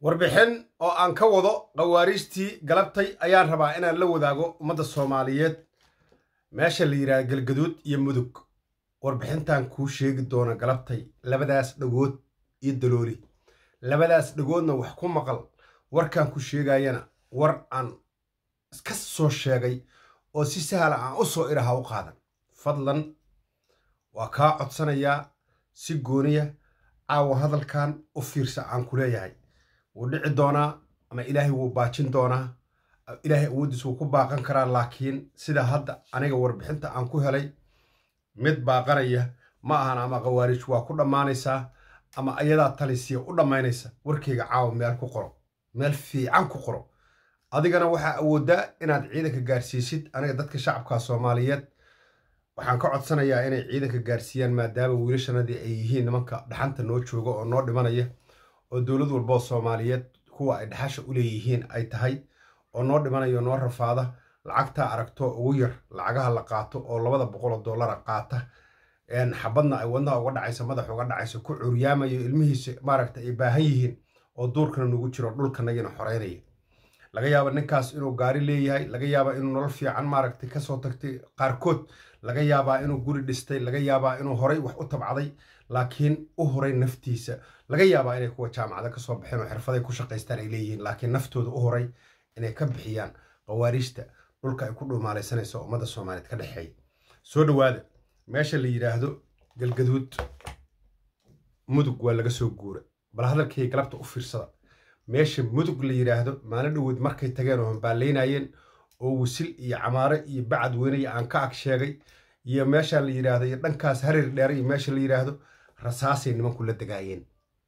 warbixin oo aan ka wado khawaariijtii galabtay ayaan rabaa inaan la wadaago ummadda soomaaliyeed meesha la yidhaha galgaduud iyo mudug warbixintan kuu sheegi doona galabtay labadaas dhagood iyo dalooli labadaas dhagoodna wax ku maqal warkaan ku sheegayana war aan iska soo sheegay oo si sahla aan u soo iraha u qaadan fadlan waa kaa codsanayaa si gooniya caawa hadalkan u fiirsa aan ku leeyahay wuu dhici doonaa ama ilaahay wuu baajin doonaa ilaahay awooddiis wuu ku baaqan karaa laakiin sida hadda aniga warbixinta aan ku helay mid baaqanaya ma ahan ama khawaariij waa ku dhammaanaysaa ama ayadaa talisiya u dhammaynaysa warkayga caawa meel ku qoro meel fiican ku qoro adigana waxaa awooddaa inaad ciidanka gaarsiisid aniga dadka shacabka soomaaliyeed waxaan ka codsanayaa inay ciidanka gaarsiiyaan maadaama wiilashanadii ay yihiin nimanka dhaxanta noo jooga oo noo dhimanaya oo dowlad walboo soomaaliyeed kuwa ay dhaxasha u leeyihiin ay tahay oo noo dhimanayo noo rafaada lacagtaa aragto ugu yar lacagaha la qaato oo labada boqoloo dollara qaata xabadna ay wadnaha uga dhacayso madax uga dhacayso ku curyaamayo ilmihiisa maaragta ay baahan yihiin oo duurkana nugu jiro dhulkanagina xoreynaya laga yaaba ninkaas inuu gaari leeyahay laga yaaba inuu nolol fiican maaragtay kasoo tagtay qaarkood laga yaabaa inuu guri dhistay laga yaabaa inuu horay wax u tabcaday laakiin u horay naftiisa laga yaabaa inay kuwa jaamacada kasoo baxeen oo xirfaday ku shaqaystaan ay leeyihiin laakiin naftooda u horay inay ka bixiyaan khawaariijta dhulka ay ku dhuumaalaysanayso ummadda soomaaliyeed ka dhexeeya soo dhowaada meesha la yidhaahdo galgaduud mudug waa laga soo guura bal hadalkay galabta u fiirsada meesha mudug la yidhaahdo maalin dhoweed markay tageen oo hambaallaynayeen oo wisil iyo camaare iyo bacad weynaya aan ka ag sheegay iyo meesha la yidhaahdo iyo dhankaas harir dheere iyo meesha la yidhaahdo rasaasay nimanku la degaayeen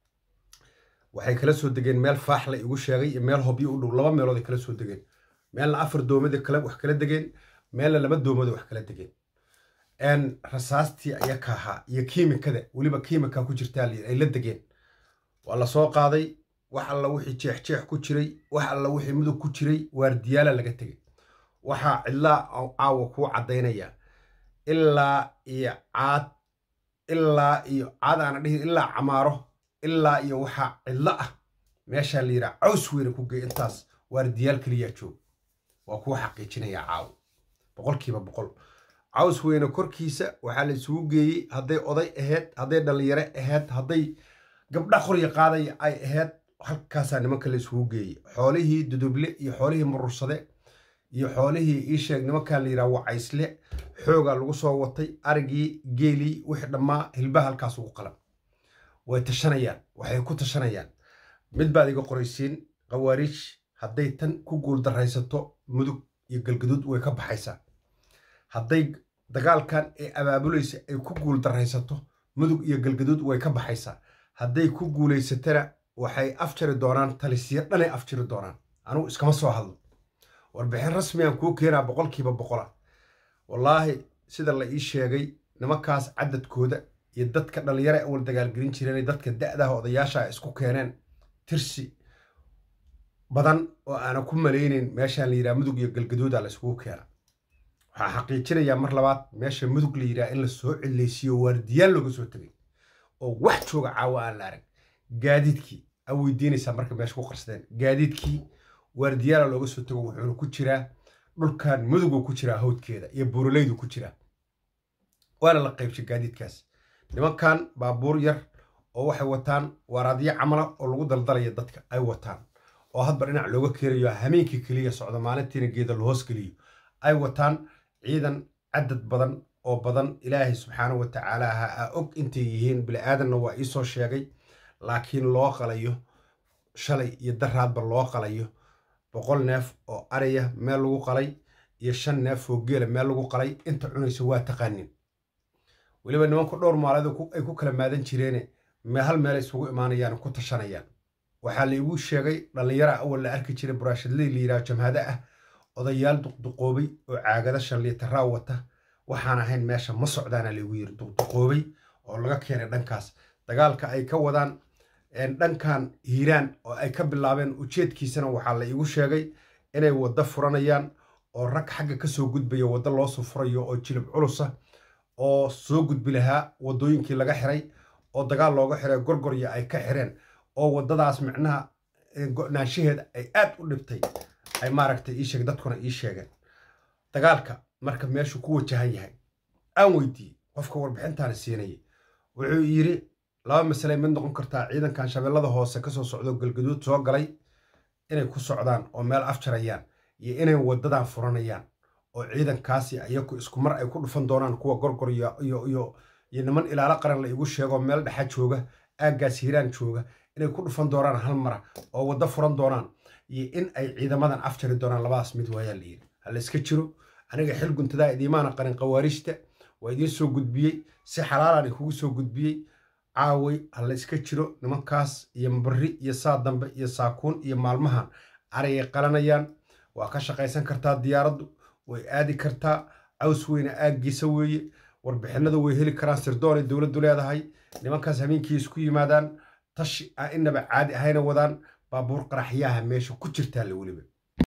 waxay kala soo degeen meel faaxla igu sheegay iyo meel hobyo u dhow laba meelood ay kala soo degeen meelna afar doomada kale wax kala degeen meelna laba doomada wax kala degeen rasaastii aya ka ahaa iyo kiimikada weliba kiimika ku jirtaa ay la degeen waa la soo qaaday wax alla wixii jeexjeex ku jiray wax alla wixii mudug ku jiray waardiyaala laga tegay waxaa cidlaa caawa kuu caddaynaya ilaa iyo caad ilaa iyo caad aana dhihin ilaa camaaro ilaa iyo waxaa cidlo ah meeshaa la yidhaha caws weyne ku gey intaas waardiyaal keliyaa joog waa kuu xaqiijinaya caawo boqolkiiba boqol caws weyne korkiisa waxaa la isugu geeyey hadday oday ahayd hadday dhallinyaro ahayd hadday gabdha qorya qaadaya ay ahayd halkaasaa nimanka la isugu geeyey xoolihii duduble iyo xoolihii murursade iyo xoolihii iisheeg nimankaa la yidhaha wacaysle xoogaa lagu soo watay arigii geelii wixii dhammaa hilbaha halkaas ugu qalan way tashanayaan waxay ku tashanayaan mid baad iga qoraysiin khawaariij hadday tan ku guuldaraysato mudug iyo galgaduud way ka baxaysaa hadday dagaalkan ee abaabulaysa ay ku guuldaraysato mudug iyo galgaduud way ka baxaysaa hadday ku guulaysatana waxay afjari doonaan talisyo dhanay afjiri doonaan anugu iskama soo hadlo warbixin rasmiyan kuu keenaa boqolkiiba boqola wallaahi sida la ii sheegay nimankaas cadadkooda iyo dadka dhallinyaro ay wal dagaalgelin jireen dadka da'daha odayaasha ay isku keeneen tirsi badan oo aanan ku malaynayn meeshaan la yidhaha mudug iyo galgaduuda la iskugu keena waxaa xaqiijinayaa mar labaad meesha mudug la yidhaha in la soo cillaysiiyo waardiyaal looga soo tegay oo wax jooga caawa aan la arag gaadiidkii a weydiinaysaa marka meesha ku qarsadeen gaadiidkii waardiyaala looga soo tago wuxuuna ku jiraa dhulkan muduguu ku jiraa hawdkeeda iyo buuralaydu ku jiraa waana la qaybshay gaadiidkaas nimankan baabuur yar oo waxay wataan waaraadyo camala oo lagu daldalaya dadka ay wataan oo hadba dhinac looga keenayo hameenkii keliya socda maalintiina geeda lahoos geliyo ay wataan ciidan cadad badan oo badan ilaahay subxaana wa tacaala ha a og intay yihiin bili-aadanna waa iisoo sheegay laakiin loo qalayo shalay iyo daraadba loo qalayo boqol neef oo ariya meel lagu qalay iyo shan neef oo geela meel lagu qalay inta cunaysa waa taqaanin weliba nimanku dhowr maaleed ay ku kala maadan jireene hal meel isugu imaanayaan ku tashanayaan waxaa la igu sheegay dhallinyara awal la arki jiray buraashadley la yidhaha jamhado ah odayaal duqduqoobay oo caagada shan liitaraa wata waxaan ahayn meesha ma socdaana laigu yiri duqduqoobay oo laga keenay dhankaas dagaalka ay ka wadaan dhankan hiiraan oo ay ka bilaabeen ujeedkiisana waxaa la iigu sheegay inay waddo furanayaan oo rag xagga ka soo gudbaya waddo loosoo furayo oo jilib culusa oo soo gudbi lahaa waddooyinkii laga xiray oo dagaal looga xiray gorgorya ay ka xireen oo waddadaas micnaha go-naanshaheeda ay aad u dhibtay ay maaragtay ii sheeg dadkuna ii sheegeen dagaalka marka meeshuu ku wajahan yahay aan weydiiyey qofka warbixintaana siinayay wuxuu yidhi laba masaley mid noqon kartaa ciidankan shabeellada hoose kasoo socdo galgaduud soo galay inay ku socdaan oo meel afjarayaan iyo inay wadadan furanayaan oo ciidankaasi iyaku isku mar ay ku dhufan doonaan kuwa gorgor iyo iyo niman ilaalo qaran la igu sheego meel dhexa jooga aaggaas hiiraan jooga inay ku dhufan doonaan hal mara oo waddo furan doonaan iyo in ay ciidamadan afjari doonaan labadaas mid waayaa la yidhi ha la iska jiro aniga xil guntadaa idiimaana qarin khawaariijta waa idiin soo gudbiyey si xalaalaan kugu soo gudbiyey caaway ha la iska jiro nimankaas iyo mabari iyo saa dambe iyo saakuun iyo maalmahan arayay qalanayaan waa ka shaqaysan kartaa diyaaraddu way aadi kartaa caws weyne aaggiisa weeye warbixinada way heli karaan sirdoon ay dowladdu leedahay nimankaas habeenkii isku yimaadaan tashi a inaba caadi ahayna wadaan baabuur qaraxyaha meesha ku jirtaa la weliba